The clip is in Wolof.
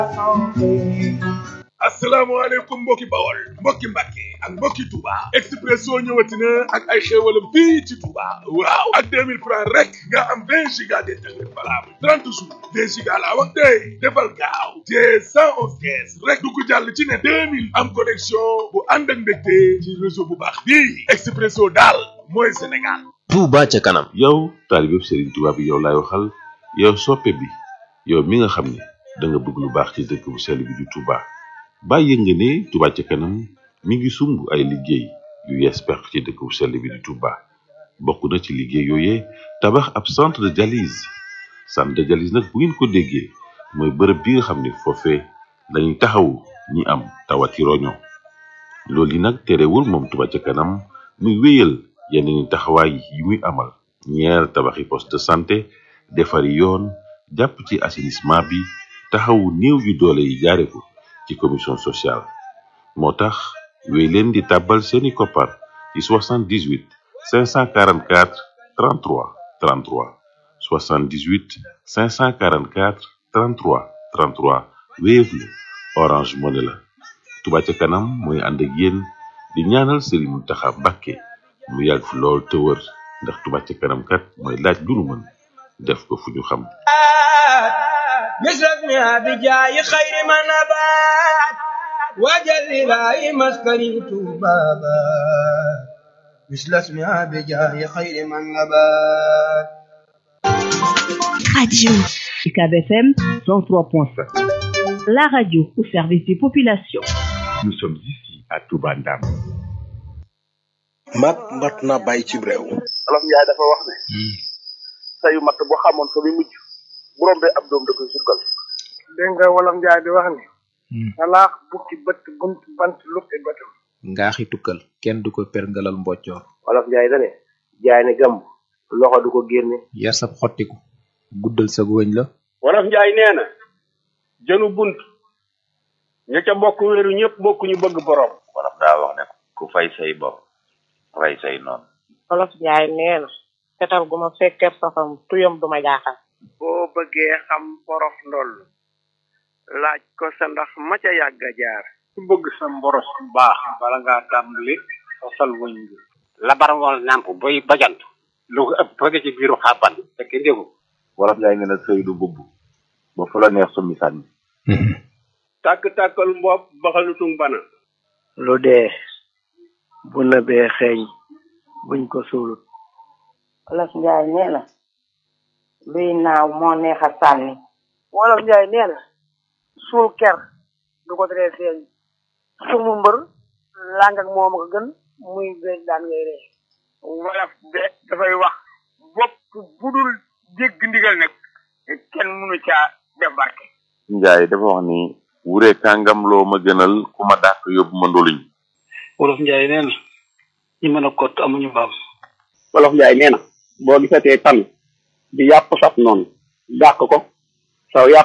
asalaamaaleykum mbokki bawol mbokki mbàkke ak mbokki Touba Expresso ñëwati na ak ay xéewalam fii ci Touba waaw ak 2000 francs rek nga am 20 giga d'internet valable 30 jours 20 giga laa wax tey defal gaaw te 111 caisse rek du ko jàll ci ne 2000 am connexion bu ànd ak mbégte ci réseau bu baax bii Expresso daal mooy Sénégal Touba ca kanam yow taalibe Serigne Touba bi yow laay waxal yow soppe bi yow mi nga xam ne da nga bëgg lu baax ci dëkk bu sell bi di Touba bàyyi nga ne Touba ca kanam mi ngi sumb ay liggéey yu yees peq ci dëkk bu sell bi di Touba bokk na ci liggéey yooyee tabax ab centre de dialyse centre de dialyse nag bu ngeen ko déggee mooy bërëb bi nga xam ne foofee lañuy taxawu ñi am tawati roño loolu yi nag terewul moom Touba ca kanam muy wéyal yeneen taxawaay yi muy amal ñeer tabaxi poste de santé defari yoon jàpp ci assainissement bi taxawu néew yu doole yi jaare ko ci commission sociale moo tax wéy leen di tàbbal seeni koppar ci 78 544 33 33 78 544 33 33 Wave la Orange Money la Touba ca kanam mooy ànd ak yéen di ñaanal Serigne Mountakha Mbacké mu yàgg fi lool te wër ndax Touba ca kanam kat mooy laaj lu nu mën def ko fu ñu xam مثلنا بجاي خير ما نبات وجل لا مسكني بابا مثل اسمها بجاي خير ما نبات Radio UCAB FM 103.5. La radio au service des populations. Nous sommes ici à Touba Ndam. mat mat na bàyyi ci réew. Olof Njaay dafa wax ne. sayu mat boo xamoon fa muy mujj bu rombee ab doom da koy sukkal. dégg nga wolof Njaay di wax ni. salaax bukki bët bunt bant luppi bëtam. ngaaxi tukkal kenn du ko perngalal mboccoor. Olof Njaay da ne jaay ne gàmb loxo du ko génne. yar sab xottiku guddal sa wëñ la. Wolof Njaay nee na jënu bunt ña ca bokk wéeru ñëpp bokk ñu bëgg borom. Wolof daa wax ne ku fay say bor rey say noonu. Wolof Njaay nee na fetal gu ma fekkee safam tuyam du ma jaaxal. boo bëggee xam porof ndoll laaj ko sa ndax ma ca yàgg a jaar. ku bëgg sa mboros bu baax bala ngaa tàmbali sosal wëñ bi. labar wal nàmp boy bajant lu ko ëpp bëgg ci biiru xàbban fekk ndégu. Wolof Njaay nee na sëy du bubb ba fu la neex summi sànni. tàkk-tàkkal mbopp baxalutum bana. lu dee bu nëbee xeeñ buñ ko suulut. Wolof Njaay nee na luy naaw moo neex a sànni. Wolof Njaay nee na suul ker du ko teree feeñ sumu mbër làng ak moom ko gën muy beeg daan ngay ree wolof de dafay wax bopp bu dul dégg ndigal nag kenn mënu caa def barke. Njaay dafa wax ni wure kàngam loo ma gënal ku ma dàq yóbbu ma ndoluñ. Wolof Njaay nee na ñi mën a kott amuñu mbaam. Wolof Njaay nee na boo gisatee tan di yàpp saf noonu dàq ko saw yàpp